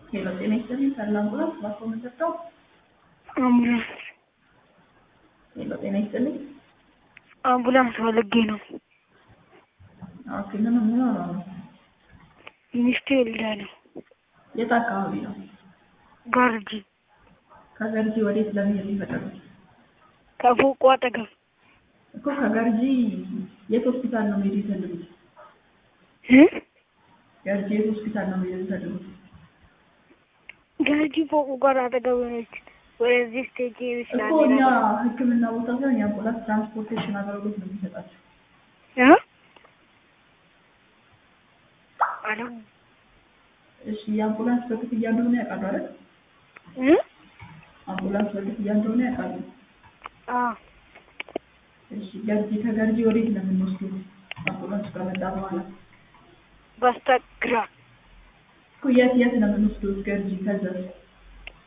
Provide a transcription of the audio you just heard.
ሄሎ ጤና ይስጥልኝ ካለ አምቡላንስ ባኮ መሰጠው አምቡላንስ ሄሎ ጤና ይስጥልኝ አምቡላንስ ፈልጌ ነው። ኦኬ ምን ምን ሆነው ነው ሚስቴ ወልዳ ነው። የት አካባቢ ነው ጋርጂ ከገርጂ ወዴት ለመሄድ የፈለጉት ከፎቁ አጠገብ እኮ ከገርጂ የት ሆስፒታል ነው መሄድ የፈለጉት እ? ገርጂ የት ሆስፒታል ነው መሄድ የፈለጉት ጋርጂ ፎቁ ጋር አጠገብ ነች። ወደዚህ ስቴጅ ይችላል እኮ እኛ ህክምና ቦታ ሳይሆን የአምቡላንስ ትራንስፖርቴሽን አገልግሎት ነው የሚሰጣቸው እ? አሎ እሺ የአምቡላንስ በክፍያ እንደሆነ ያውቃሉ አይደል እ? አምቡላንስ በክፍያ እንደሆነ ያውቃሉ አዎ እሺ ገርጂ ከገርጂ ወዴት ነው የምንወስደው አምቡላንስ ከመጣ በኋላ በስተግራ እኮ የት የት ነው የምንወስደው ገርጂ ከዛ